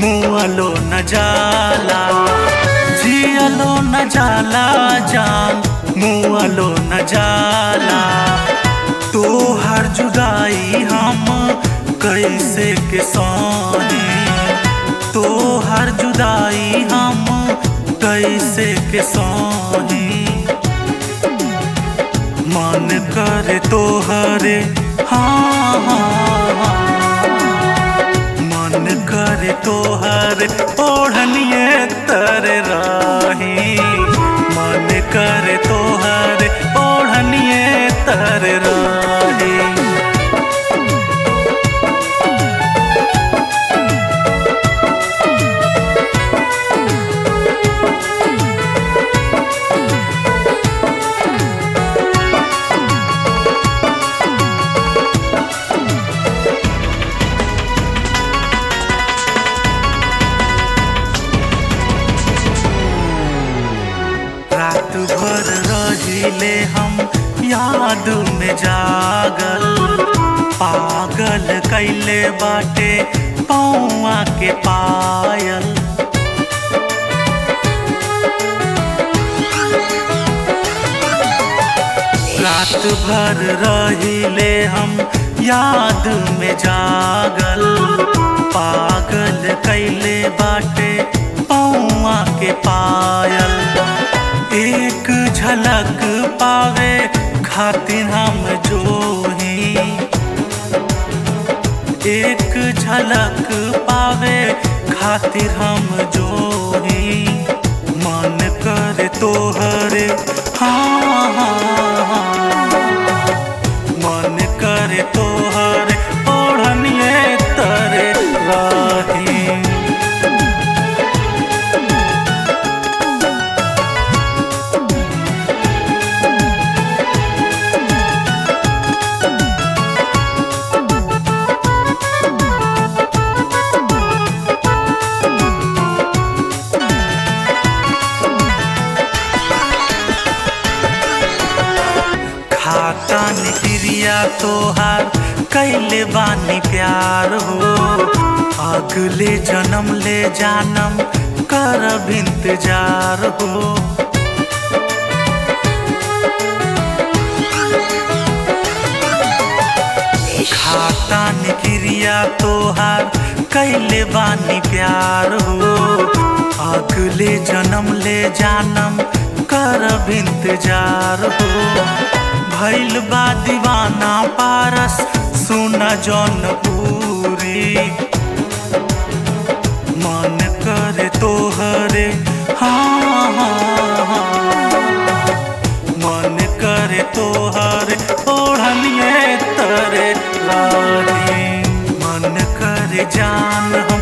मुआलो न जाला जियलो न जाला जान मुआलो न जाला तो हर जुदाई हम कैसे के सोनी तो हर जुदाई हम कैसे के सोनी मन करे तो हरे हाँ हाँ हाँ। मन करे तो हरे ओढ़निए तर राही मन करे तो हरे ओढ़निए तर राही रात भर रहिले हम याद में जागल पागल कैले बाटे पौआ के पायल रात भर रहिले हम याद में जागल पागल कैले बाटे पौआ के पायल एक झलक पावे खातिर हम जो ही एक झलक पावे खातिर हम जो ही मन करे तोहरे हाँ हाँ हाँ मन करे तोहरे ओढ़निए तरे राही खाता निक्रिया तोहार कैले बानी प्यार हो अगले जन्म ले जानम करब इंतजार हो खाता निक्रिया तोहार कैले बानी प्यार हो अगले जन्म ले जानम करब इंतजार हो भैल बा दीवाना पारस सुन जौनपुरी मन करे तोहरे हाँ हाँ हाँ मन करे तोहरे ओढ़निए तरे लारी मन करे जान